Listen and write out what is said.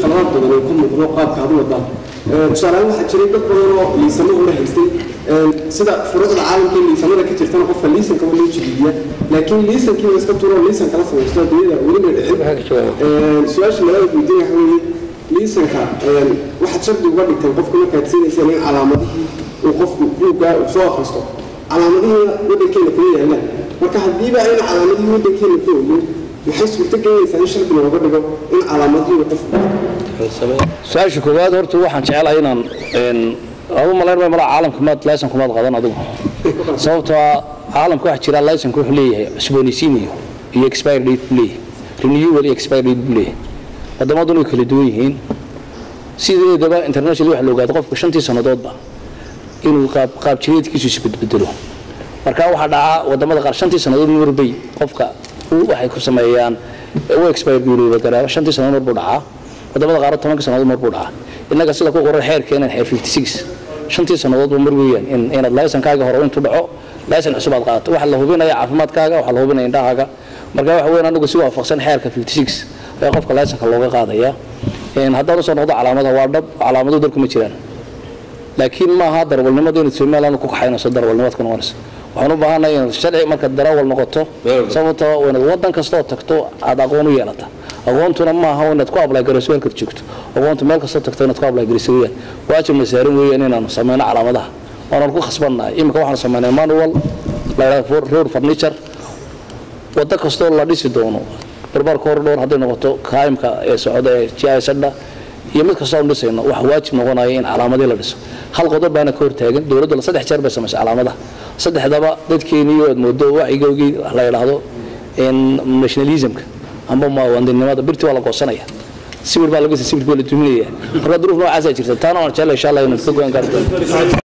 qaladaad badan oo ka muuqdo qaabka aad u wadaan tusaalehaan waxaa jiray dad badan oo liisamo hore haystay sida shuruucda caalamka ee liisamada ka jirtana qofka liisanka waa loo jidiidiya laakiin liisankii waa iska tuuro liisan kala samaysto adduunyada weli may dhicin su-aasha labaad weydiin waxa weeye liisanka waxaad shardi uga dhigteen qofka markaad siinayseen in calaamadihii uu qofku buuggaa uu soo akhristo calaamadihiina waddankeena kuma yaallaan marka haddiiba ayna calaamadihii waddankeena ku oolin maxay suurto gelinaysaa in shardi looga dhigo in calaamadihii uu qofku su-aasha koowaad horta waxaan jecelahay inaan adu malayn may malaa caalamka maad laysanku maad qadan adigu sababtoo ah caalamka waxaa jira laysanku wuxuu leeyahay cusboonaysiin iyo iyo expire date buu leeyahay renewal iyo expire date buu leeyahay waddamaduna way kala duwan yihiin sideedaba international waxa la ogaado qofka shantii sannadoodba inuu qaab qaab jireedkiisu isbedbedelo marka waxaa dhaca wadamada qaar shantii sannadood marbay qofka waxay ku sameeyaan u expire garoobaa garaa shantii sannadood marbuu dhacaa wadamada qaar tobanka sannadood marbuu dhacaa innaga sida ku qoran xeerkeenan xeer 56 shantii sannadoodba mar weeyaan in inaad laysankaaga hore intuu dhaco laysan cusub aad qaadato waxa la hubinaya caafimaadkaaga waxa la hubinaya indhahaaga marka waxa weeyaan anigu si waafaqsan xeerka 56 ayaa qofka laysanka looga qaadaya haddaan usoo noqdo calaamadaha waa dhab calaamadu dalku ma jiraan laakiin maaha darwalnimada inaad somaliland ku kaxaynayso darwalnimaad ku noqonayso waxaan u baahanahay inaad sharci markaad darawal noqoto sababtoo waa inaad waddan kastoo tagto aad aqoon u yeelata aqoontuna maaha inaad ku ablay garayso halkaad joogto aqoontu meel kastoo tagto inaad ku ablay garayso weeyaan waajibna saaran weeyaan inaanu sameyno calaamadaha waanaan ku khasbannahay imika waxaanu sameynay manual la yidhahdo road furniture waddo kastoo la dhisi doono barbaar corridor hadday noqoto kaimka ee socda ee jisadha iyo mid kastoo aan dhisayno waxa waajib noqonaya in calaamadii la dhiso hal qodob baana ka hortaagan dowladdu saddex jeer bay samaysay calaamadaha saddexdaba dadkeeniyo aad moodo wacyigoogii la yidhaahdo nationalismka amba muwaadinimada birtii waa la goosanaya sibir baa laga sibir baa la duminaya marka duruuf noocaasaa jirta taana waan jeclay insha allah inaan ka go'aan gaarto